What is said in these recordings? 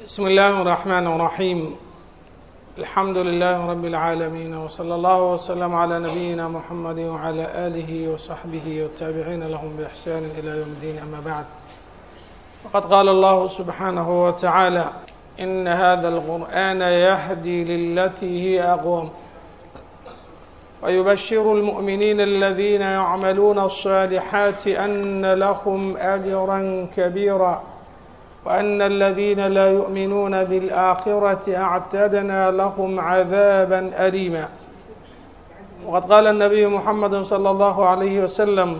بسم الله الرحمن الرحيم الحمد لله رب العالمين وصلى الله وسلم على نبينا محمد وعلى آله وصحبه والتابعين لهم بإحسان إلى يوم الدين أما بعد وقد قال الله سبحانه وتعالى إن هذا القرآن يهدي للتي هي أقوم ويبشر المؤمنين الذين يعملون الصالحات أن لهم أجرا كبيرا وأن الذين لا يؤمنون بالآخرة أعتدنا لهم عذابا أليما وقد قال النبي محمد صلى الله عليه وسلم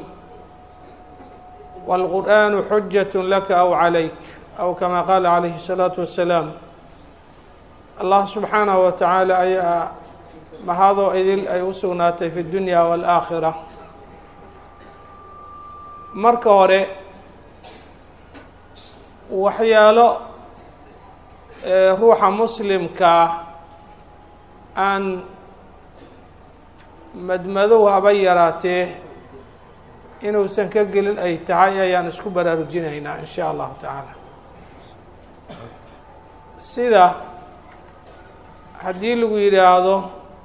والقرآن حجة لك أو عليك أو كما قال عليه الصلاة والسلام الله سبحانه وتعالى ayaa mahadoo idil ay u sugnaatay fi اdunya wاlآakhira marka hore waxyaalo ruuxa muslimkaa aan madmadow haba yaraatee inuusan ka gelin ay tahay ayaan isku baraarujinaynaa in sha allahu tacaala sida haddii lagu yidhaahdo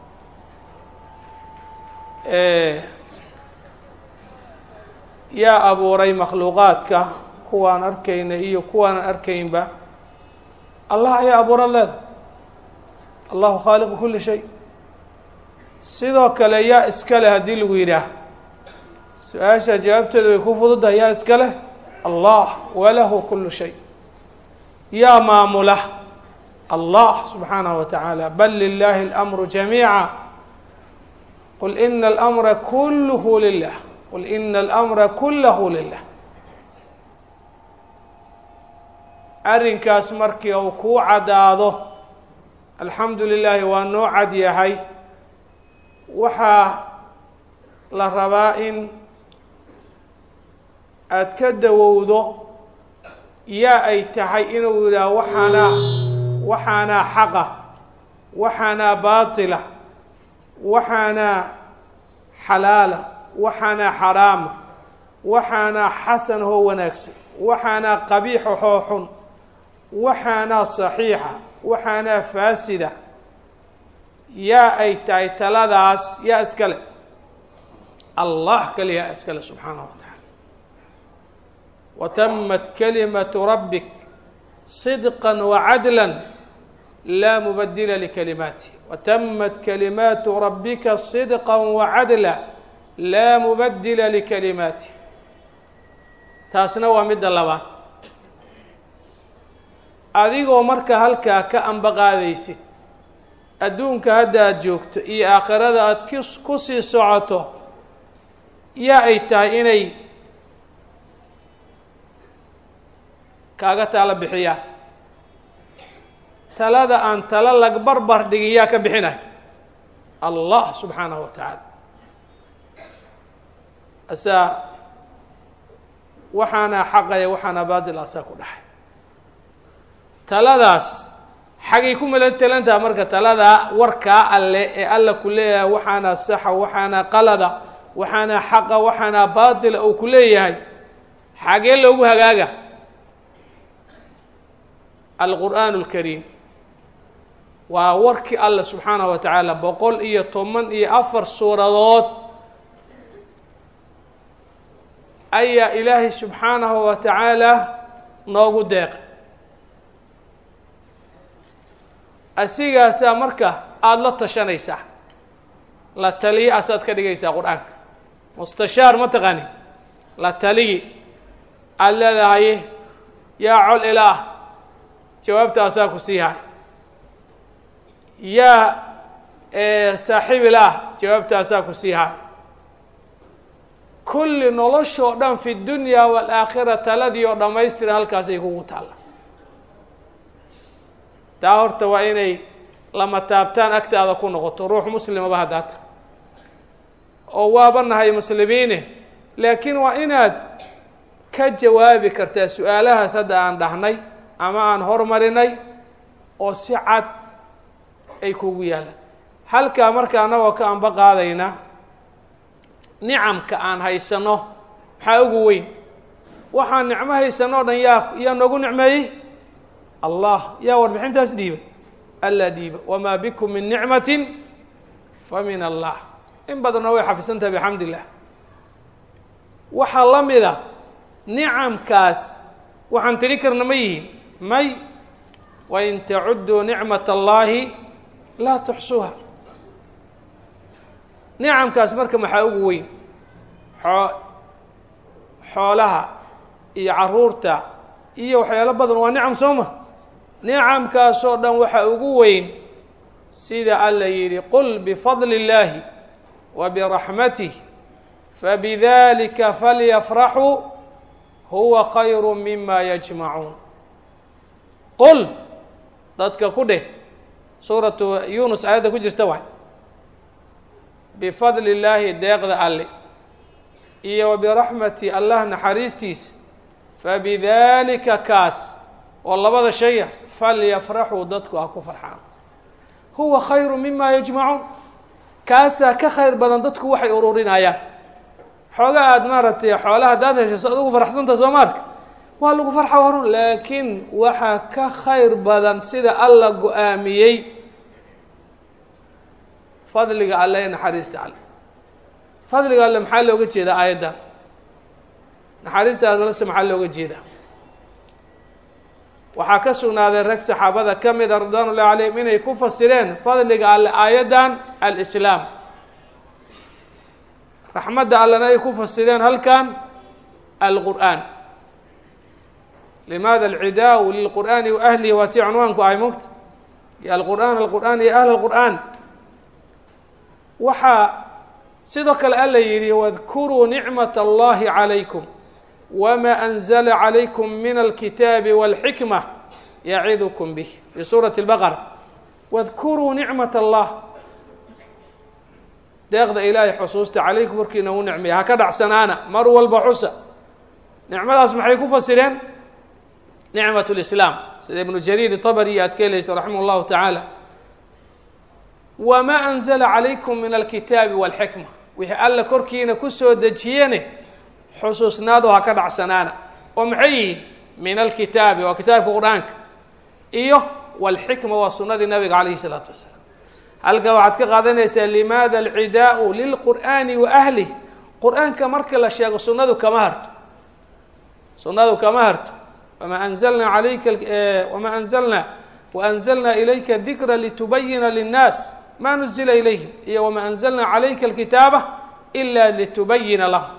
yaa abuuray makhluuqaadka kuwaan arkayna iyo kuwaanan arkaynba allah ayaa abuura leeda allahu khaaliqu kuli shay sidoo kale yaa iska leh haddii lagu yidhaah su-aasha jawaabteeda way ku fududahay yaa iska leh allah walahu kulu shay yaa maamula allah subxaanaه wa taعaalى bal lilahi اlamru jamiica qul ina اlamra kulh lilah qul ina اlamra kulahu lilah arrinkaas markii uu kuu caddaado alxamdu lilaahi waa noo cad yahay waxaa la rabaa in aad ka dawowdo yaa ay tahay inuu yidhaaho waxaanaa waxaanaa xaqa waxaanaa baatila waxaanaa xalaala waxaanaa xaraama waxaanaa xasan hoo wanaagsan waxaanaa qabiixa hoo xun waxaanaa saxiixa waxaanaa faasida yaa ay tahay taladaas yaa iska leh allah kale yaa iska leh subxaanahu wa tacaala watamat kalimatu rabbik صدقا وعدلا لا مبدل لكلماته وتمت كلمات ربك صدقا وعدلا لا مبدل لكلماته taasna waa midda labaad adigoo marka halkaa ka ambaqaadaysid adduunka hadda aad joogto iyo aakhirada aad k ku sii socoto yaa ay tahay inay kaaga taalo bixiyaan talada aan talo lag barbar dhigin yaa ka bixinay allah subxaanahu wa tacaala asaa waxaana xaqaya waxaana baadil asaa ku dhaxay taladaas xagay ku melan talantaha marka taladaa warkaa alle ee alla ku leeyahay waxaana saxa waxaana qalada waxaana xaqa waxaana baatila uu ku leeyahay xagee loogu hagaaga alqur'aan اlkariim waa warkii alla subxaanaه wa tacaala boqol iyo toban iyo afar suuradood ayaa ilaahay subxaanahu wa tacaala noogu deeqay asigaasaa marka aada la tashanaysaa la taliye asaad ka dhigaysaa qur-aanka mustashaar ma taqaani la taligi aada leedahay yaa col ilaah jawaabtaasaa ku siihay yaa saaxiib ilaah jawaabtaasaa ku siihay kulli noloshoo dhan fi dunya waalaakhira taladii oo dhammaystira halkaasay kugu taalla taa horta waa inay lama taabtaan agtaada ku noqoto ruux muslimaba haddaata oo waaba nahay muslimiine laakiin waa inaad ka jawaabi kartaa su-aalahaas hadda aan dhahnay ama aan hormarinay oo si cad ay kugu yaalaan halkaa marka annagoo ka anba qaadayna nicamka aan haysano maxaa ugu weyn waxaan nicmo haysanoo dhan yaa yaa noogu nicmeeyey allah yaa warbixintaas dhiiba alla dhiiba wamaa bikum min nicmatin fa min allah in badanna way xafisan tahay bixamd illah waxaa la mida nicamkaas waxaan tiri karna ma yihiin may wain tacuduu nicmat allahi laa tuxsuuha nicamkaas marka maxaa ugu weyn xoo xoolaha iyo caruurta iyo waxyaalo badan waa nicam soo ma nicamkaasoo dhan waxaa ugu weyn sida alla yidhi qul bifadli اllaahi wa biraxmatih fabidalika falyafraxuu huwa khayru mima yajmacuun qul dadka ku dheh suuratu yunus aayadda ku jirta waay bifadli illaahi deeqda alle iyo wa biraxmati allah naxariistiisa fabidalika kaas oo labada shaya falyafraxuu dadku ha ku farxaan huwa khayru mima yajmacuun kaasaa ka khayr badan dadku waxay ururinayaan xooga aada maaragtay xoolaha haddaad heshaso adugu farxsanta soo maarka waa lagu farxa warun laakiin waxaa ka khayr badan sida alla go-aamiyey fadliga alle ee naxariista alle fadliga alle maxaa looga jeedaa aayaddan naxariista allese maxaa looga jeedaa waxaa ka sugnaaday rag saxaabada ka mida ridwaan ullahi calayhim inay ku fasireen fadliga alle aayaddan alislaam raxmadda allena ay ku fasireen halkan alqur'aan limaada alcidaau lilqur'aani wa ahlihi waa tii cunwaanku ahay mogta iyo alqur'aan alqur'aan iyo ahl alqur'aan waxaa sidoo kale alla yidhi wadkuruu nicmat allahi calaykum wma anzla calaykum min alkitaabi walxikma yacidukum bih fi suurati اlbaqara wadkuruu nicmat allah deeqda ilaahay xusuusta calaykum warkiina u nicmeya ha ka dhacsanaana mar walba xusa nicmadaas maxay ku fasireen nicmat lislaam sida ibnu jariir طabri aad ka helaysa raximah اllahu tacaala wma anzla calaykum min alkitaabi walxikma wixii alla korkiina kusoo dejiyene xusuusnaadu ha ka dhacsanaana oo maxay yihiin min alkitaabi waa kitaabka qur-aanka iyo walxikma waa sunadii nabiga calayhi salaatu wasalaam halka waxaad ka qaadanaysaa limaada alcidaau lilqur'aani wa ahlih qur-aanka marka la sheego sunadu kama harto sunadu kama harto wama anzalna alayka wama anzalna waanzalna ilayka dikra litubayina linnaas ma nuzila ilayhim iyo wama anzalna calayka alkitaaba ila litubayina lahum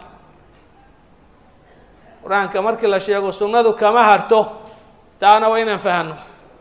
qur-aanka markii la sheego sunnadu kama harto taana waa inaan fahano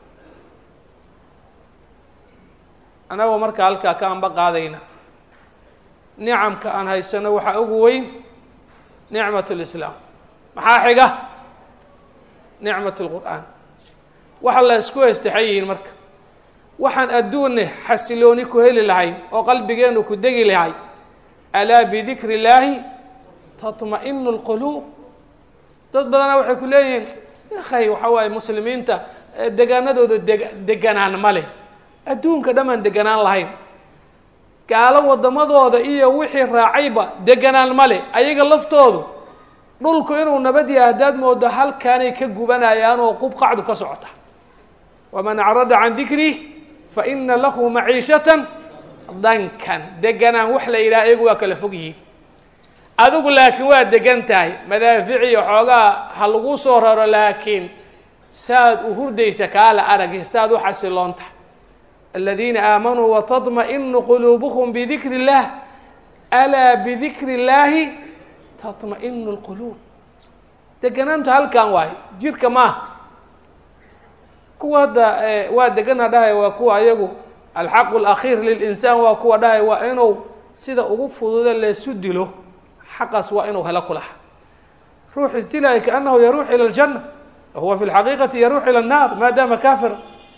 annagoo marka halkaa ka anba qaadayna nicamka aan haysano waxaa ugu weyn nicmat lislaam maxaa xiga nicmat lqur'aan waxa la isku heystaxan yihiin marka waxaan adduunne xasilooni ku heli lahayn oo qalbigeenu ku degi lahay alaa bidikri illaahi taطma'inu lquluub dad badana waxay ku leeyihiin akhay waxa waaye muslimiinta degaanadooda deg deganaan ma leh adduunka dhamaan deganaan lahayn gaalo waddamadooda iyo wixii raacayba deganaan ma leh ayaga laftoodu dhulku inuu nabad yahay haddaad moodo halkaanay ka gubanayaan oo qubqacdu ka socota waman acrada can dikrih fa ina lahu maciishatan dankan deganaan wax la yidhaha iyagu waa kala fog yihiin adigu laakiin waa degan tahay madaafic iyo xoogaa ha lagu soo raro laakiin saad u hurdaysa kaala aragi saad u xasiloon tahay aladiina aamanuu watطma'inu quluubuhum bidikri اllah alaa bidikri اllaahi taطma'inu اlquluub deganaanta halkan waayo jirka maaha kuwa hadda waa degana dhahay waa kuwa ayagu alxaqu اlakhiir lilinsaan waa kuwa dhahay waa inuu sida ugu fududa leesu dilo xaqaas waa inuu helo kulaha ruux isdilaya kaanahu yaruux ilى اljanة wahuwa fi اlxaqiiqati yaruux ilى الnar maadaama kafira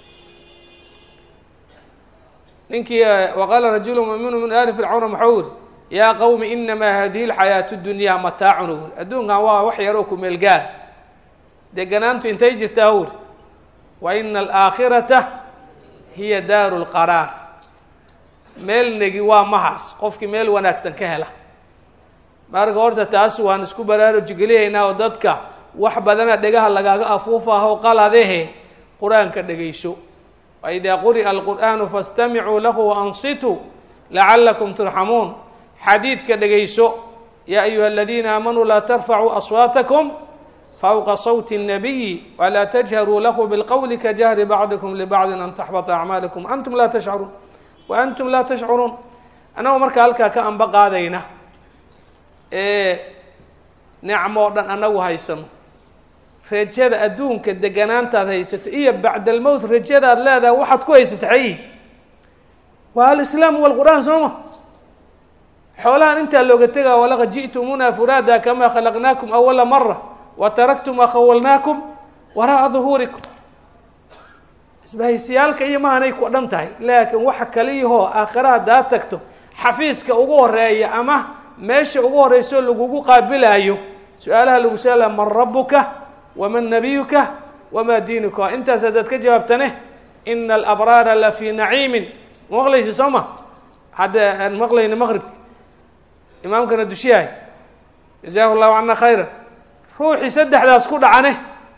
ninkii waqaala rajulu muminu min ali fircawna maxau uri yaa qawmi inama hadihi اlxayaaةu اdunya mataacun uri adduunkan waa wax yaroo ku meel gaar deganaantu intay jirtaa uri wa ina alaakhirata hiya daaru اlqaraar meel negi waa mahaas qofkii meel wanaagsan ka hela marka horta taas waan isku baraaruji geliyaynaa oo dadka wax badana dhegaha lagaaga afuufaho qaladehe qur-aanka dhegayso waidaa quri'a alqur'aanu faاstamicuu lahu waansituu lacalakum turxamuun xadiidka dhegayso yaa ayuha aladiina aamanuu laa tarfacuu aswaatakum fawqa sawti الnabiyi walaa tajharuu lahu bilqowli kajahri bacdikum libacdin an taxbata acmaalikum antum laa tashcuruun wa antum laa tashcuruun annagoo markaa halkaa ka anba qaadayna ee nicmo o dhan annagu haysano rajada adduunka deganaantaad haysato iyo bacdalmowt rajadaad leedahay waxaad ku haysata xayi waa alislaam walqur'aan sooma xoolahan intaa looga tegaa walaqad ji'tumuuna furaada kamaa khalaqnaakum awala mara wa taraktum maa khawalnaakum waraa'a duhuurikum isbahaysiyaalka iyo mahanay ku dhan tahay laakiin waxa kaliyahoo aakhira haddaad tagto xafiiska ugu horeeya ama meesha ugu horeyso lagugu qaabilaayo su-aalaha lagu saala man rabuka waman nabiyuka wamaa diinuka intaas haddaad ka jawaabtane ina alabraara la fii naciimin ma maqlaysa soo ma hadda aan maqlayna maqribka imaamkana dushiyahay jazaahu llahu cana khayra ruuxii saddexdaas ku dhacane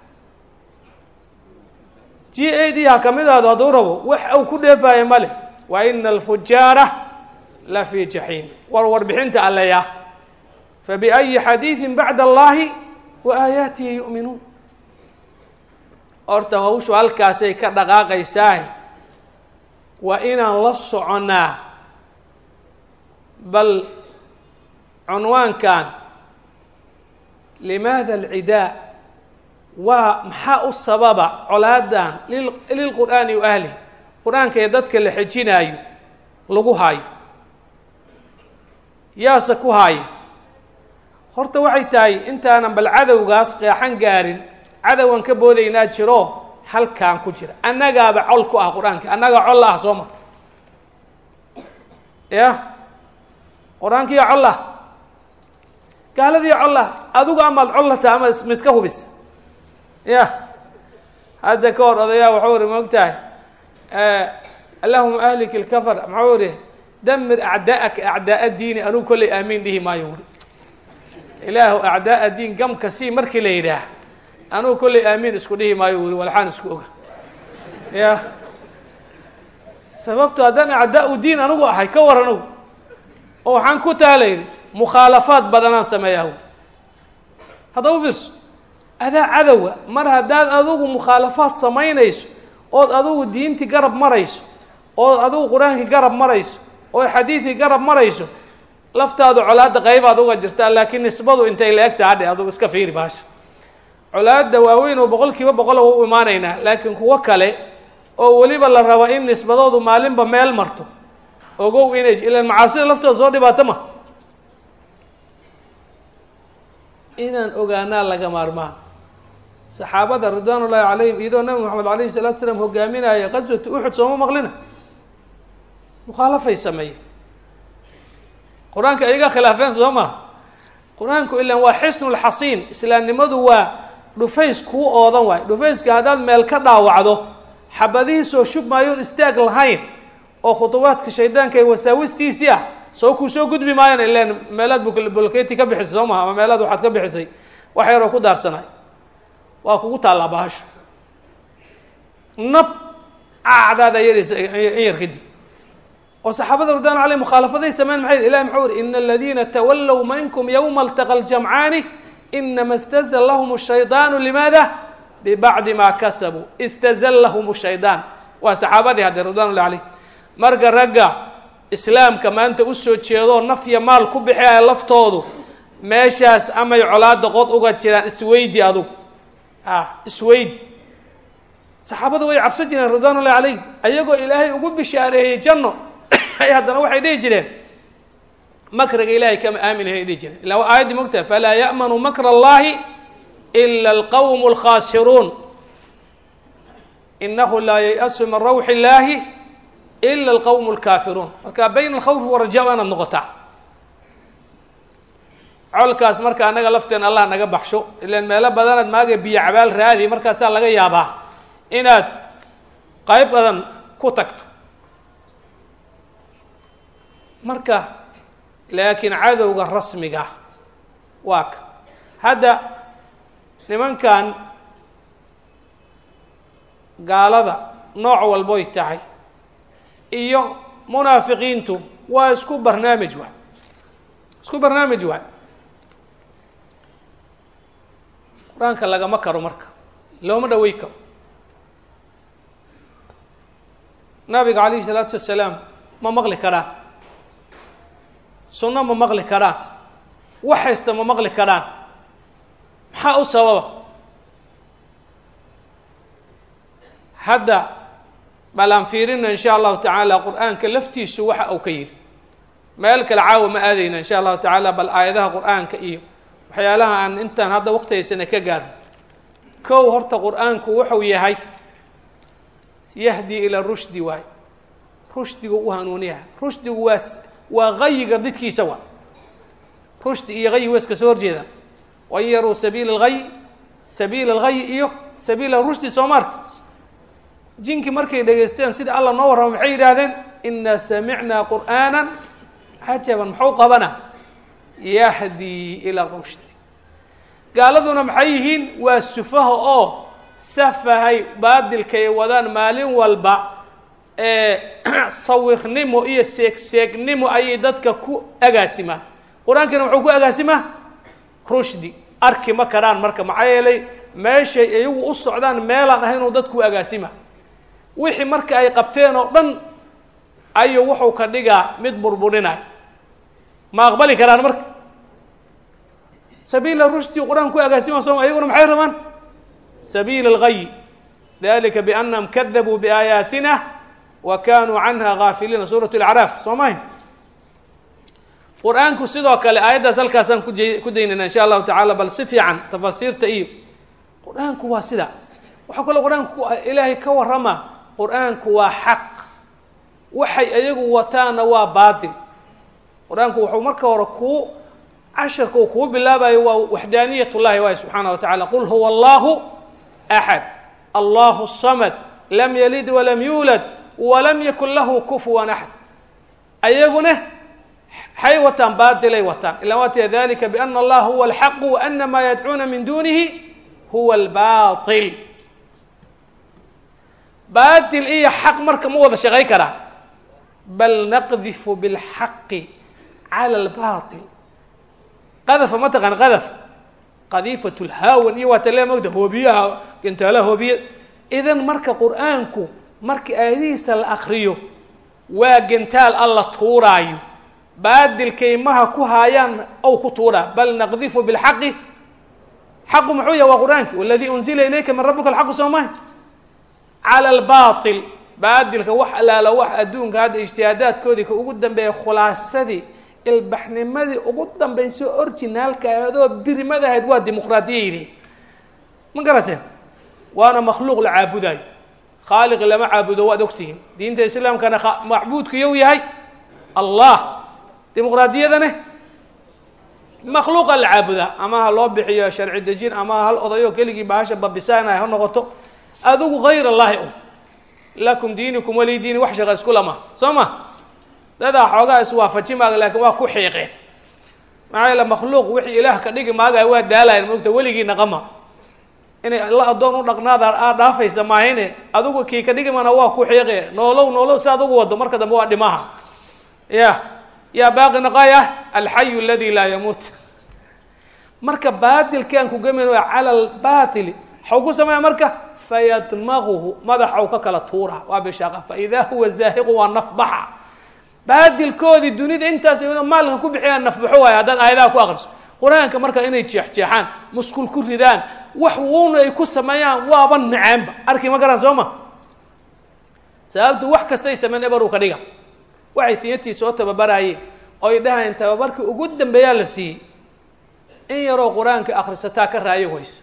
g a d ha kamidaado hadduu rabo wax uu ku dheefaayo male wa ina alfujaara la fii jaxiim war warbixinta alleya fabiأyi xadiiثi bacd allahi wa aayaatihi yu'minuun horta hawshu halkaasay ka dhaqaaqaysaah waa inaan la soconnaa bal cunwaankan limaada alcidaa waa maxaa u sababa colaadan lilqur'aani wa ahlih qur-aanka ee dadka la xejinaayo lagu haayo yaase ku haayo horta waxay tahay intaanan bal cadowgaas qeexan gaarin cadowgan ka boodaynaa jiro halkaan ku jira annagaaba col ku ah qur-aanka annagaa col la ah soo ma ya qur-aankiiyo col ah gaaladiiyo col ah adigu amaad col la taha ama ma iska hubis ya hadda ka hor odayaa waxau iri maog tahay allahuma ahlik ilkafar maxau iri damir acdaa'aka acdaa'a diini anugu kollay aamiin dhihi maayo wuri ilaahu acdaa'a diin gamka sii markii la yidhaah anugu kollay aamiin isku dhihi maayo wuri walxaan isku oga ya sababto haddaan acdaa-u diin anigu ahay ka war anugu oo waxaan ku taala yidhi mukhaalafaad badanaan sameeyahu hadda u fiirso adaa cadowa mar haddaad adigu mukhaalafaad samaynayso ood adigu diintii garab marayso ood adigu qur-aankii garab marayso ood xadiidkii garab marayso laftaadu colaadda qaybaad uga jirtaa laakiin nisbadu intay la eg taha dhe adugu iska fiiri baasha colaadda waaweyn oo boqol kiiba boqol u imaanaynaa laakiin kuwo kale oo weliba la rabo in nisbadoodu maalinba meel marto ogow inay ilaan macaasida laftooda soo dhibaato ma inaan ogaanaa laga maarmaan saxaabada ridwaan ullaahi calayhim iyadoo nabi moxamed alayhi salatu salaam hogaaminaya qaswatu uxud sooma maqlina mukhaalafay sameeyeen qur-aanka iyaga khilaafeen soo ma qur-aanku ilaan waa xisnulxasiin islaamnimadu waa dhufays kuu oodan waay dhufayska haddaad meel ka dhaawacdo xabadihiisoo shub maayoon istaag lahayn oo khudubaadka shaydaanka ee wasaawistiisii ah soo kuu soo gudbi maayan ilaan meelaad bulketi ka bixisay soo maha ama meelaad waxaad ka bixisay wax yaroo ku daarsanay waa kugu taallaa bahasho nab acdaada yaraysa in yar kadib oo saxaabada ridwan aleyh mukhaalafaday sameyn maxay ilahi maxuu uri ina aladiina tawallow minkum yowma altaqa ljamcaani inama istazallahum shaydaanu limaada bibacdi ma kasabuu istazallahum shaydaan waa saxaabadii hadde ridwan ullahi aleyh marka ragga islaamka maanta usoo jeedoo nafya maal ku bixiyaya laftoodu meeshaas amay colaada qod uga jiraan isweydi adugu ah isweydi saxaabadu way cabsan jireen ridwan ullahi calayh ayagoo ilaahay ugu bishaareeyey janno ay haddana waxay dhihi jireen makriga ilahay kama aaminahay dhihi jireen illa waa aayaddii mogtaha falaa ya'manu makra allahi ila alqawmu alkhaasiruun inahu laa yay-asu min rawxi illaahi ila alqawmu alkaafiruun marka bayna alkhawfi waraja inaad noqotaa colkaas marka annaga lafteena allah naga baxsho ilaan meelo badanaad maaga biyo cabaal raadi markaasaa laga yaabaa inaad qayb badan ku tagto marka laakiin cadowga rasmiga waa ka hadda nimankan gaalada nooc walboy tahay iyo munaafiqiintu waa isku barnaamij waay isku barnaamij waay qur-aanka lagama karo marka looma dhawey karo nabiga calayhi salaatu wasalaam ma maqli karaan sunno ma maqli karaan wax haysta ma maqli karaan maxaa u sababa hadda bal aan fiirina in sha allahu tacaala qur-aanka laftiisu waxa uu ka yidhi meel kale caawa ma aadayna in sha allahu tacaala bal aayadaha qur-aanka iyo waxyaalaha aan intaan hadda waqtigaysana ka gaarno kow horta qur-aanku wuxuu yahay yahdi ila rushdi waay rushdigu u hanuuniyaha rushdigu waa waa gayiga didkiisa waa rushdi iyo gayi waa iska soo horjeedaan wain yaruu sabiila algayi sabiila algayi iyo sabiila rushdi soo marka jinki markay dhegaysteen sida alla noo warramo maxay yidhaahdeen inaa samicnaa qur'aana cajaban muxuu qabana yahdi ila rushdi gaaladuna maxay yihiin waa sufaha oo safahay baadilkay wadaan maalin walba ee sawirnimo iyo seegseegnimo ayay dadka ku agaasimaan qur-aankiina muxuu ku agaasimaa rushdi arki ma karaan marka maxaa yeelay meeshay iyagu u socdaan meelaan ahay inuu dadku agaasima wixii marka ay qabteen oo dhan ayuu wuxuu ka dhigaa mid burburinay ma aqbali karaan marka sabiila rushdi qur-aan ku agaasima sooma ayaguna maxay rabaan sabiila algayi dalika biannahum kadabuu biaayaatina wa kanuu canha gaafiliina suurat alacraaf soo mahay qur-aanku sidoo kale aayaddaas halkaasaan kuj ku daynayna insha allahu tacala bal si fiican tafasiirta iyo qur-aanku waa sida waxaa kaloo qur-aanku ilaahay ka warrama qur-aanku waa xaq waxay iyagu wataana waa baatil qur-aanku wuxuu marka hore kuu casharka uu kuu bilaabayo waa waxdaaniyat llahi waay subxaana wa tacala qul huwa allahu axad allahu samad lam yalid walam yuulad walam yakun lahu kufuwan axad ayaguna maxay wataan baatilay wataan ila waatiya dalika biana allaha huwa alxaqu wa ana maa yadcuuna min dunihi huwa albaatil baatil iyo xaq marka ma wada shaqay karaa bal naqdifu bilxaqi cala albaatil qadafa ma taqaan qadaf qadiifat lhaawan iyo waata le mogta hoobiyaha gantaalaha hoobiya idan marka qur-aanku marka aayadihiisa la akriyo waa gantaal alla tuuraayo baadilkaymaha ku haayaan ow ku tuuraa bal naqdifu bilxaqi xaqu muxuu yahay waa qur-aanki waladii unzila ilayka min rabbika alxaqu soo maha cala albaatil baadilka wax allaala wax adduunka hadda ijtihaadaadkoodii ka ugu dambeeya khulaasadii ilbaxnimadii ugu dambaysa orginaalka adoo birimada ahayd waa dimuqraadiya yidhi ma garateen waana makhluuq la caabudayo khaaliqi lama caabudo waad ogtihiin diinta islaamkana macbuudku yow yahay allah dimuqraadiyadane makhluuqa la caabudaa ama ha loo bixiyo sharci dejin ama hal odayo keligii bahasha babisaanay ha noqoto adigu hayr allahi un lakum diinikum wali diini wax shaqa isku lama soo ma dadaa xoogaa iswaafaji maaga laakiin waa ku xiiqeen maxaa yaele makhluuq wixii ilaah ka dhigi maagaya waa daalayan mogta weligiina qama inay la addoon u dhaqnaada aad dhaafaysa maahine adigu kii ka dhigimana waa ku xiiqe noolow noolow si adugu wado marka dambe waa dhimaha ya yaa baaqi naqaya alxayu aladi laa yamuut marka baatilkaan ku gemin waa cala albaatili waxau ku sameeya marka fayadmaguhu madaxau ka kala tuura waa bishaaqa faidaa huwa zaahiqu waa nafbaxa baadilkoodii dunida intaas maalka ku bixiyaan nafbaxo waayo haddaad aayadaha ku akriso qur-aanka marka inay jeexjeexaan muskul ku ridaan wax uuna ay ku sameeyaan waaba nacaanba arki ma garaan soo ma sababtu wax kastay sameyn ebaruu ka dhiga waxay tiyatii soo tababaraayeen oy dhahayeen tababarkii ugu dambeeyaa la siiyey in yaroo qur-aanka akrisataa ka raayo waysa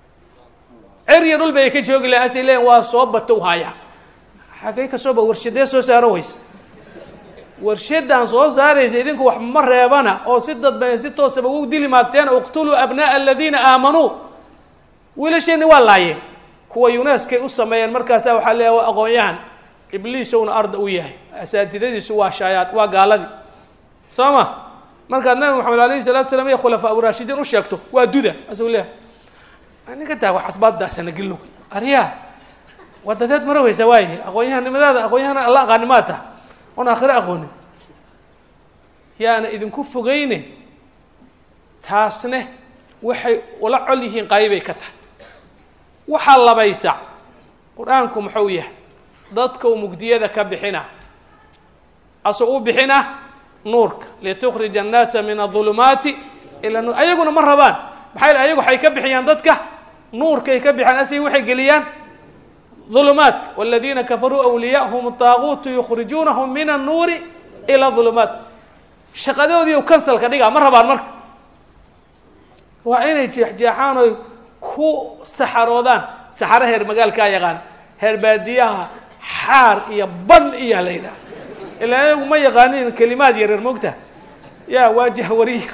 cerya dhul bay ka joogi laha asay leeyiin waa soo batow haya xagay ka sooba warshadee soo saaro waysa warshadan soo saaraysa idinku wax ma reebana oo si dadba si toosaba u dili maagteen uqtuluu abna'a aladiina aamanuu wiilasheeni waa laayeen kuwa yunaskay u sameeyeen markaasaa waxaa leeya waa aqoon-yahan ibliisowna arda u yahay asaatidadiisu waa shaayaad waa gaaladii soo ma markaad nabi maxamed alayhi salatu slam iyo khulafaa urashidiin u sheegto waa duda asuu leeyahay ninka taa wax asbaaddaasana gilug aryaa wadadeed mara weysa waayahay aqoon-yahanimadaada aqoon-yahan alla aqaani maa taha oon aakhiro aqoonin yaana idinku fogeyne taasne waxay ula col yihiin qaybay ka tahay waxaa labaysa qur-aanku muxuu yahay dadka u mugdiyada ka bixina asoo u bixina nuurka litukhrija annaasa min adulumaati ila nuur ayaguna ma rabaan maxaa yele ayagu waxay ka bixiyaan dadka nuurkay ka bixiyaan asigi waxay geliyaan ظulumaat wاladiina kafaruu awliyaahum الطaaguutu yukhrijuunahum min الnuuri ilى ظulumaat shaqadoodii u kansalka dhigaa ma rabaan marka waa inay jeexjeexaan oy ku saxaroodaan saxaro heer magaalkaa yaqaan heer baadiyaha xaar iyo ban iyo la yidhaha ilaa ayagu ma yaqaanin kelimaad yareer mogta ya waa jahwariy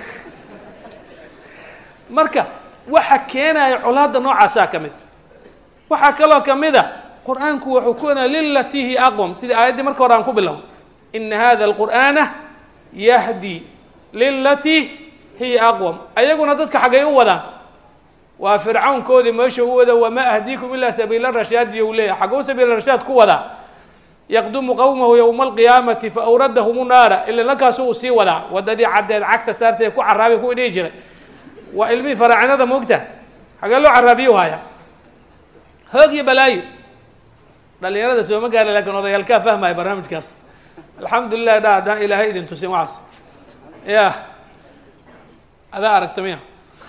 marka waxa keenaya colaadda noocaasaa ka mid waxaa kaloo ka mid a qur-aanku wuxuu ku wena lilatii hi aqwam sidii aayaddii marka hore aan ku bilow ina hada alqur'aana yahdi lilatii hiya aqwam ayaguna dadka xaggay u wadaan waa fircawnkoodii meesha u wada wamaa ahdiikum ilaa sabiila rashaad iyo u leeyahy xagguu sabiila rashaad ku wadaa yaqdumu qowmahu yowma alqiyaamati fa awradahum naara ila lankaasu uu sii wadaa wadadii caddeed cagta saartay ku caraabi ku dhihi jiray waa ilmihii faraacinada moogta xagee loo caraabiyu haya hoog iyo balaayo dhalinyarada sooma gaara lakin odayaalkaa fahmaya barnaamijkaas alxamdulilah dha haddaan ilaahay idin tusin waxaas ya adaa aragta miya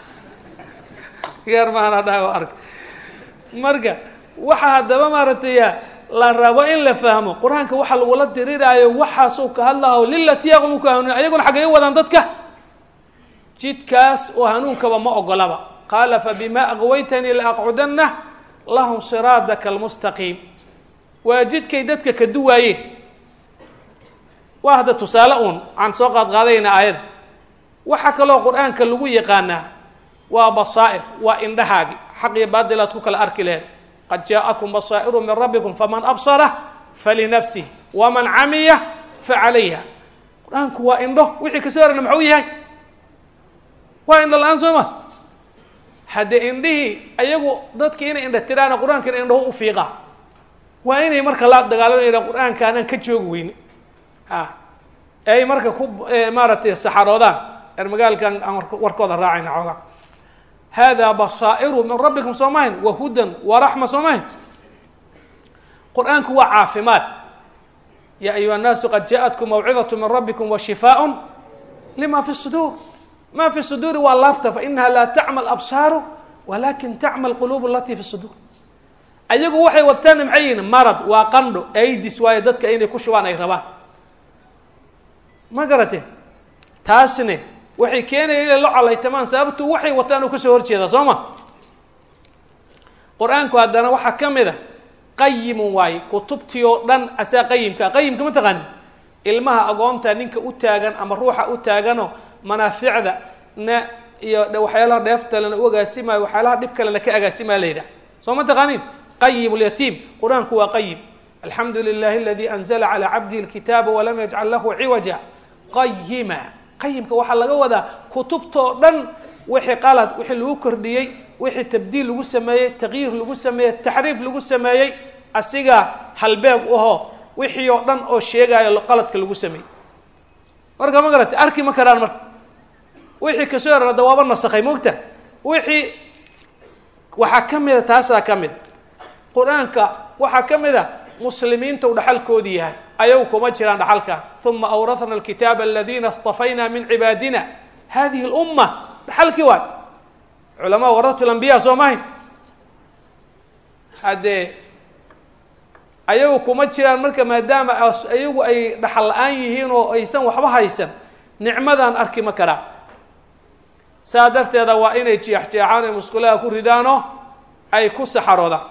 geer maana dha arag marka waxa haddaba maaragtay la rabo in la fahmo qur-aanka waxa lagula diriraayo waxaasuu ka hadlaho lilatii yaqmu ku hanuun ayaguna xaggay u wadaan dadka jidkaas oo hanuunkaba ma ogolaba qaala fabima aqwaytanii laaqcudana lahum siraadaka almustaqiim waa jidkay dadka ka duwaayeen waa hadda tusaale uun aan soo qaad qaadayna aayadda waxaa kaloo qur-aanka lagu yaqaanaa waa basaa'ir waa indhahaagi xaq iyo baadilaad ku kala arki laheed qad jaa'akum basaa'iru min rabbikum faman absara falinafsih waman camiya facalayha qur-aanku waa indho wixii kasoo horana maxuu yahay waa indho la-aan soo ma haddee indhihii ayagu dadki inay indha tiraana qur-aankana indhahu u fiiqa waa inay marka la dagaalamaya qur-aanka anaan ka joogi weyne a ay marka ku maaragtay saxaroodaan er magaalkan aan warkooda raacayna xoogaa hada basaa'iru min rabbikum soo mahayn wa hudan wa raxma soo mahayn qur-aanku waa caafimaad ya ayuha الnaasu qad jaءatkum mawcidaة min rabbikum wa shifaaء lima fi suduur ma fi suduuri waa laabta fainaha laa tacma absaaru walakin tacma alquluub alatii fi suduur ayagu waxay wadtaana maxay yihin marad waa qandho aidis waayo dadka inay ku shubaan ay rabaan ma garate taasne waxay keenaya inay la colaytamaan sababtu waxay wataan uu kasoo horjeedaa soo ma qur-aanku haddana waxaa ka mid a qayimun waaye kutubtii oo dhan asaa qayimka qayimka ma taqaani ilmaha agoonta ninka u taagan ama ruuxa u taagano manaaficda na iyo waxyaalaha dheeftalena u agaasimayo waxyaalaha dhib kalena ka agaasimaa la yidhaha soo ma taqaanin qayim lyatiim qur-aanku waa qayim alxamdu lilahi aladi anzla calى cabdihi اlkitaaba walam yajcal lahu ciwaja qayima qayimka waxaa laga wadaa kutubtoo dhan wixii qalad wixii lagu kordhiyey wixii tabdiil lagu sameeyey taqyiir lagu sameeyey taxriif lagu sameeyey asiga halbeeg uho wixii oo dhan oo sheegayo qaladka lagu sameeyey marka ma garata arki ma karaan marka wixii kasoo horana da waaba nasakhay mogta wixii waxaa ka mida taasaa ka mid qur-aanka waxaa ka mid a muslimiinta u dhaxalkoodii yahay ayagu kuma jiraan dhaxalka uma awrahna alkitaaba aladina اstafayna min cibaadina hadihi اlumma dhaxalkii waay culamaa waratu lambiya soo mahayn haddee ayagu kuma jiraan marka maadaama ayagu ay dhaxal la-aan yihiin oo aysan waxba haysan nicmadan arki ma karaa saa darteeda waa inay jeexjeexaan ay musqulaha ku ridaano ay ku saxaroodaan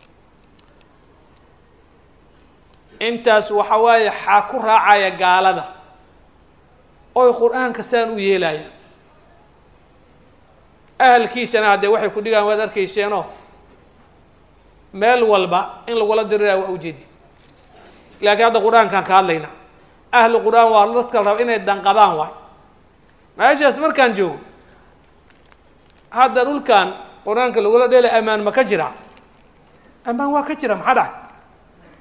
intaas waxa waaye xaa ku raacaya gaalada oy qur-aanka saan u yeelaya ahalkiisana haddee waxay ku dhigaan waad arkayseenoo meel walba in lagula diriraya waa ujeedi laakiin hadda qur-aankaan ka hadlayna ahlu qur-aan waa dadka raba inay danqadaan waay meeshaas markaan joogo hadda dhulkan qur-aanka lagula dheelay amaan ma ka jira amaan waa ka jira maxaa dhacay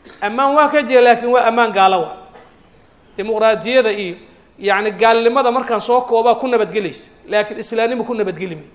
ammaan waa ka jira laakiin waa ammaan gaalo wa dimuqraadiyada iyo yacni gaalnimada markaan soo koobaa ku nabadgelaysa laakiin islaamnima ku nabadgeli may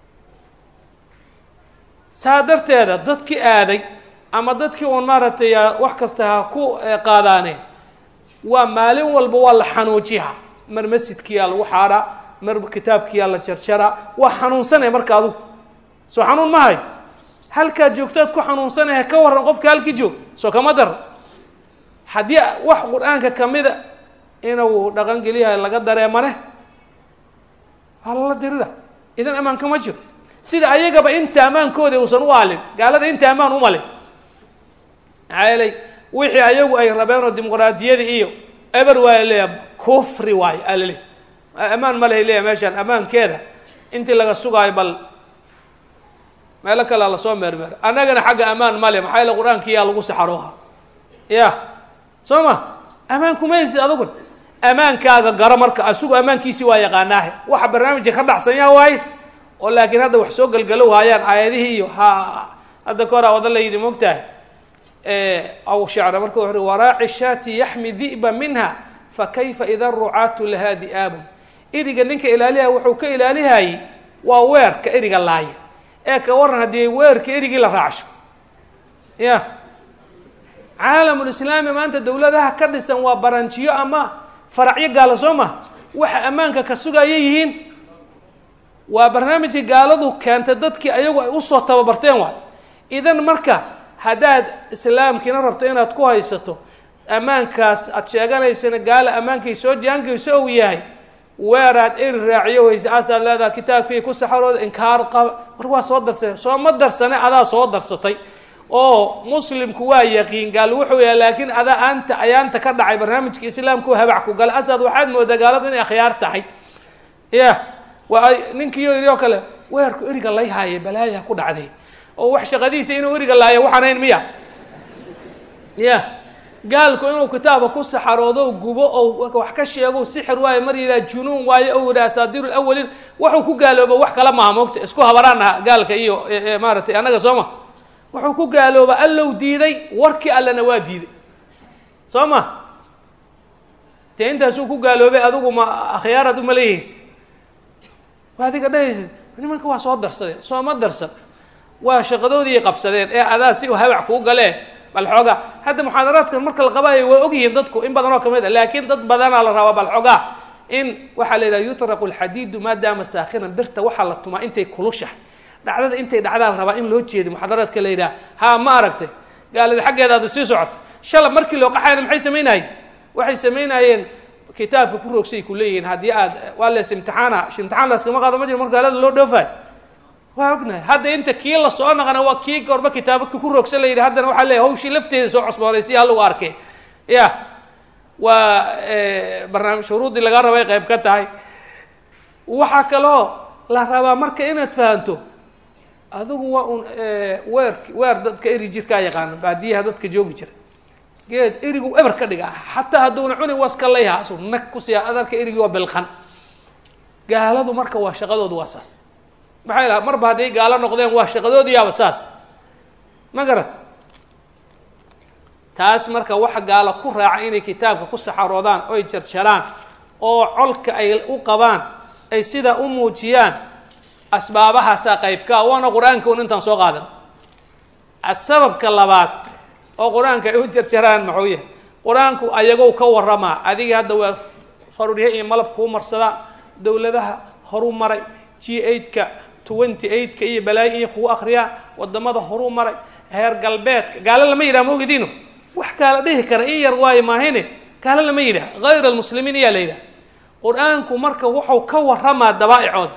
saa darteeda dadkii aaday ama dadkii uun maaragtay wax kasta ha ku qaadaaneen waa maalin walba waa la xanuujiha mar masjidkiyaa lagu xaadhaa mar kitaabkiyaa la jarjaraa waa xanuunsanaya marka adugu soo xanuun ma hayo halkaad joogtaad ku xanuunsanaya ka warran qofka halkii joog soo kama daro haddii wax qur-aanka kamida inuu dhaqan geliyahay laga dareemane waa lala dirida idan ammaan kama jiro sida ayagaba inta ammaankooda uusan u aalin gaalada inta ammaan umalin maxaa yeelay wixii ayagu ay rabeen oo dimuqraadiyada iyo eber waa leeya kufri waayo alale ammaan ma lehay leeya meeshaan ammaankeeda intii laga sugaayo bal meelo kalea lasoo meermeero annagana xagga ammaan male maxaa yaele qur-aankiyaa lagu saxarooha ya soo ma ammaan kumaysid adugun ammaankaaga garo marka asugu ammaankiisii waa yaqaanaahe waxa barnaamijka ka dhacsanyaa waaye oo laakiin hadda wax soo galgalow haayaan aayadihii iyo ha hadda ka hor a wada la yidhi mogtahay aw shacra marka wuxu uhi waraaci shaati yaxmi di'ba minha fakayfa ida rucaatu lahaa di'aabun eriga ninka ilaaliha wuxuu ka ilaalihayey waa weerka eriga laaya ee ka warran haddii weerka erigii la raacsho ya caalamulislaami maanta dawladaha ka dhisan waa baranjiyo ama faracyo gaalo soo ma waxa ammaanka ka sugaya yihiin waa barnaamijkii gaaladu keentay dadkii ayagu ay usoo tababarteen waay idan marka haddaad islaamkiina rabto inaad ku haysato ammaankaas aada sheeganaysana gaala ammaankay soo jaangayso ou yahay weeraad eri raaciyo weyse aasaad leedaha kitaabkii ku saxarooda inkaar qaba war waa soo darsane soo ma darsane adaa soo darsatay oo muslimku waa yaqiin gaal wuxuu yahay laakiin adaa aanta ayaanta ka dhacay barnaamijka islaamku habac ku gala asaad waxaad moodaa gaaladu inay akhyaar tahay ya waa ninkiiyo yidhi oo kale weerku eriga lay haaye balaaya ku dhacday oo wax shaqadiisa inuu eriga laayo waxaanayn miya ya gaalku inuu kitaabka ku saxaroodo gubo oo wax ka sheego sixir waayo mar yidhaha junuun waayo ou yidhaha asaadiir lawalin waxuu ku gaalooba wax kala maha moogta isku habaraanaha gaalka iyo maaratay annaga soo ma wuxuu ku gaalooba allow diiday warkii allena waa diiday soo ma dee intaasuu ku gaaloobay adigu ma akhyaaraad uma leeyahaysa waa adiga dhahaysid nimanka waa soo darsadeen soo ma darsan waa shaqadoodii qabsadeen ee adaa si habac kuu galee bal xoogaa hadda muxaadaraadkan marka la qabaayo waa ogyihiin dadku in badan oo kamid a laakiin dad badanaa la rabaa bal xoogaa in waxaa la yidhaha yutraqu alxadiidu maadaama saakinan birta waxaa la tumaa intay kulushahay dhacdada intay dhacdaa la rabaa in loo jeedo muxaadaraadka la yidhaha ha ma aragtay gaalada xaggeeda aada sii socoto shalab markii loo qaxayna maxay samaynayeen waxay samaynayeen kitaabka ku roogsay ku leeyihiin haddii aad waa lees imtixaana imtixaan laskama qaado ma jiro marka gaalada loo dhoofayo waa ognahay hadda inta kii la soo naqana waa kii gorba kitaabaka ku roogsan la yidhi haddana waxaa leeyahy hawshii lafteeda soo cosboonay si halagu arkay ya waa barnaamij shuruuddii laga rabay qayb ka tahay waxaa kaloo la rabaa marka inaad fahanto adigu waa un weer weer dadka eri jirkaa yaqaano baadiyaha dadka joogi jira geed erigu eber ka dhiga xataa hadduuna cuni waska layha asu nag kusiya adarka erigi waa bilqan gaaladu marka waa shaqadoodu waa saas maxay laha marba hadday gaalo noqdeen waa shaqadoodiyaaba saas ma garat taas marka waxa gaalo ku raaca inay kitaabka ku saxaroodaan oy jarjaraan oo colka ay u qabaan ay sidaa u muujiyaan asbaabahaasaa qaybkaa waana qur-aanka un intaan soo qaadan asababka labaad oo qur-aanka ay u jarjaraan maxuu yahay qur-aanku ayagow ka waramaa adiga hadda waa faruurya iyo malab kuu marsadaa dowladaha horu maray g eight-ka twenty eight-ka iyo balaayo iyo kugu akriyaa wadamada horu maray heer galbeedka gaalo lama yidhaha maogediino wax kaala dhihi kara in yar waayo maahine gaalo lama yidhaha hayr almuslimiin ayaa la yidhaha qur-aanku marka wuxuu ka waramaa dabaa'icooda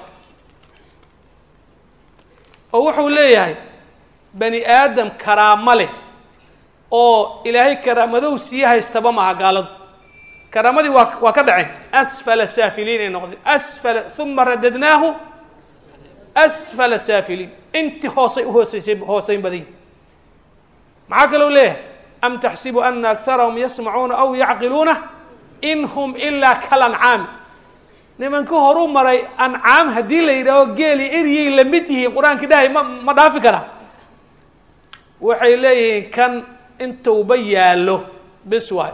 oo wuxuu leeyahay bani aadam karaamo leh oo ilaahay karaamadow sii haystaba maaha gaaladu karaamadii waa waa ka dhaceen asfala saafiliin ay noqdeen asfala uma radadnaahu asfala saafiliin intii hoosay uhoosaysay hoosayn badanyi maxaa kaloo leeyahay am taxsibu ana akarahum yasmacuuna aw yacqiluuna in hum ilaa kalancaami nimanka horu maray ancaam haddii la yidhaaho geeli eryay lamid yihiin qur-aankii dhahay ma ma dhaafi karaa waxay leeyihiin kan intuuba yaallo bis waay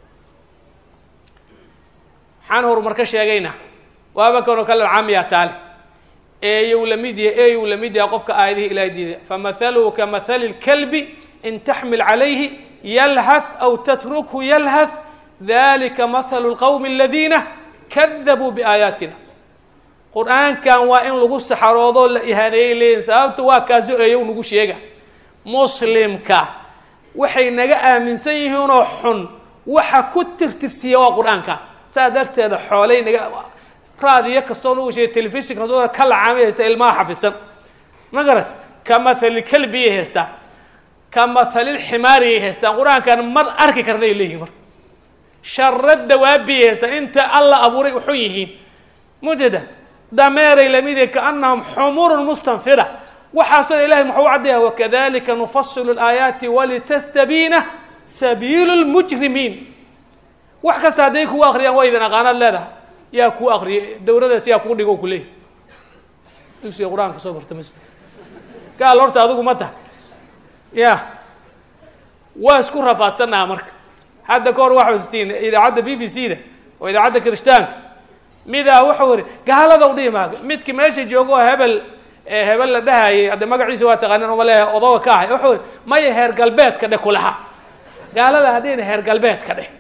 maxaan horumar ka sheegaynaa waaba kanoo kale caamiya taale eeyow lamid yahay eeyow lamid yahay qofka aayadihii ilahay diiday famathaluhu kamahali lkalbi in taxmil calayhi yalhath aw tatrukhu yalhath dalika mathalu lqowmi aladiina kadabuu biaayaatina qur-aankan waa in lagu saxaroodoo la ihaaneeyay leeyihin sababta waa kaaso eeyow nagu sheega muslimka waxay naga aaminsan yihiinoo xun waxa ku tirtirsiiya waa qur-aanka saa darteeda xoolay naga raadiyo kastoo nagu sheegay telefishin kastoo ka lacaamay haysta ilmaha xafisan ma garat ka mathali kalbiyay haystaan ka mathalil ximaariyay haystaan qur-aankan mar arki karnay leeyihin marka sharo dawaabiyay haystaan inta alla abuuray uxun yihiin mujeda dameeray lamid kaanahum xumurun mustanfira waxaasoo ilahay muxuu caddeeya wakadalika nufasilu alaayaati walitastabiina sabiilu lmujrimiin wax kasta hadday kugu akriyaan waa idin aqaanaad leedahay yaa kuu akriyay dawradaas yaa kuu dhigo kuleeyahy dugsiga qur-aanka soo barta masjid gaal horta adigu ma tahay ya waa isku rafaadsannaha marka hadda ka hor waxa istiin idaacadda b b c da oo idaacadda kirishtaanka midaa wuxuu ihi gaalada u dhihi maaga midki meesha joogo oo hebel hebel la dhahayay hadda magaciisa waa taqaanin uma leeyahay odoga ka ahay wuxuu ihi maya heer galbeedka dheh kulaha gaalada hadhayna heer galbeedka dheh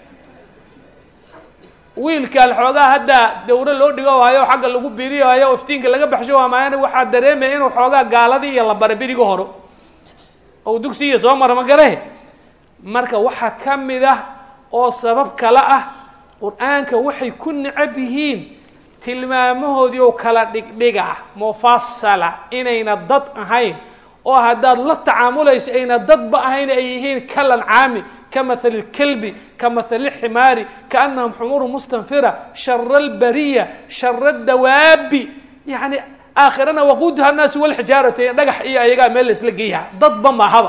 wiilkan xoogaa hadda dawro loo dhigo waayo xagga lagu birihayo o iftiinka laga baxsho waamaayana waxaa dareemaya inuu xoogaa gaaladii iyo la bara beriga horo ou dugsiya soo mara ma garahe marka waxaa ka mid ah oo sabab kale ah qur-aanka waxay ku necab yihiin tilmaamahoodii oo kala dhigdhiga mufasala inayna dad ahayn oo haddaad la tacaamulayso ayna dadba ahayn ay yihiin kalancaami ka mathali lkalbi ka mathali lximaari kaanahum xumuru mustanfira shara albariya shara dawaabi yani aakhirana waquuduha annaasu walxijaaratu dhagax iyo ayagaa meel laisla geeyaha dadba mahaba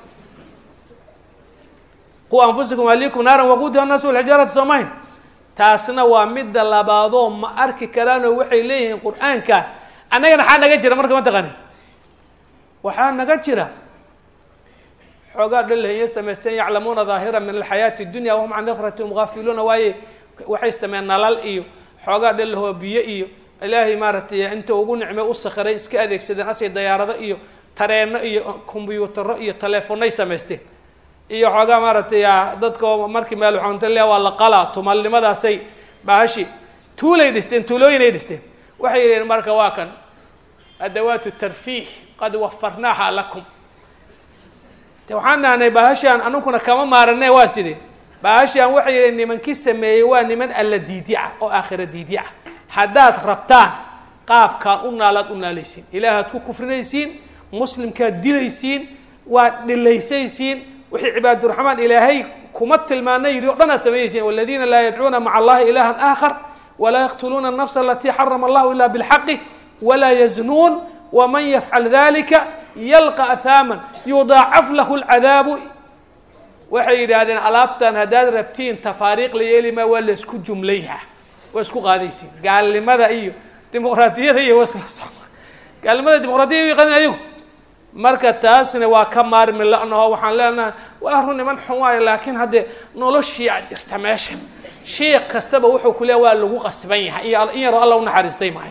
qu anfusakum ahlikum naaran waquuduha annaasu walxijaaratu soomayn taasna waa midda labaadoo ma arki karaanoo waxay leeyihiin qur-aanka annagana xaa naga jira marka ma taqaani waxaa naga jira xoogaa dhalahiyo samaysteen yaclamuuna daahira min alxayaati dunya wahum can akhratihum gaafiluuna waaye waxay sameeyeen nalal iyo xoogaa dhalahoo biyo iyo ilaahay maaragtay inta ugu nicme u sakhiray iska adeegsadeen asay dayaarado iyo tareeno iyo kombyuutaro iyo teleefonay samaysteen iyo xoogaa maaragtay dadko markii meel waxaunta le waa la qalaa tumalnimadaasay bahashi tuulay dhisteen tuulooyinay dhisteen waxay yidhaheen marka waa kan adawaatu tarfiih qad wafarnaaha lakum de waxaan dhahnay bahashaan anuguna kama maarane waa sidee bahashaan waxay yidhaheen nimankii sameeyey waa niman alla diidica oo aakhira diidica haddaad rabtaan qaabkaad u naalaad u naalaysiin ilaahaad ku kufrinaysiin muslimkaad dilaysiin waad dhilaysaysiin wixii cibaaduraxmaan ilaahay kuma tilmaana yidhi o dhan aad sameeyeysiin waladiina laa yadcuuna maca allahi ilahan aakhar walaa yaqtuluuna الnafsa alatii xarama allahu ila bاlxaqi walaa yaznuun wman yafcal dalika yalqa ahaaman yudaacaf lahu lcadaabu waxay yidhaahdeen alaabtan haddaad rabtiin tafaariiq la yeeli maa waa laisku jumlayha waa isku qaadaysiin gaalnimada iyo dimuqraadiyada iyo wasla gaalnimada dimuqraadiyada yaqanin ayagu marka taasna waa ka maarmi la-naho waxaan leenahay waa run niman xun waayo laakiin haddee noloshiia jirta meesha sheikh kastaba wuxuu ku leeya waa lagu qasban yahay in yaroo alla unaxariistay maahay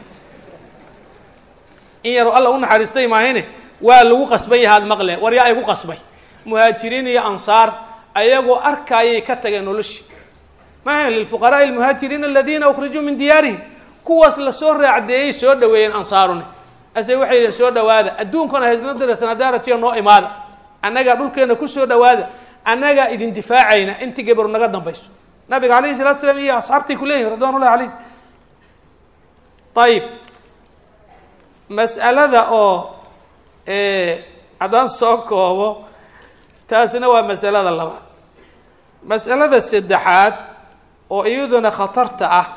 in yaroo alla unaxariistay maahayne waa lagu qasban yahay ad maqle war yaa igu qasbay muhaajiriin iyo ansaar ayagoo arkaayay ka tageen noloshii maaha lilfuqaraai almuhaajiriina aladiina ukrijuu min diyaarihim kuwaas lasoo raacdeeyey soo dhaweeyeen ansaaruni ase waxay yihiin soo dhawaada adduunkana haydnadasanadaaratiyo noo imaada annagaa dhulkeena kusoo dhawaada annagaa idin difaacayna intii gabaru naga dambayso nabiga alayhi salatu slam iyo asxaabtay ku leeyihin ridwan ullahi calayh ayib mas'alada oo haddaan soo koobo taasina waa masalada labaad mas'alada saddexaad oo iyaduna khatarta ah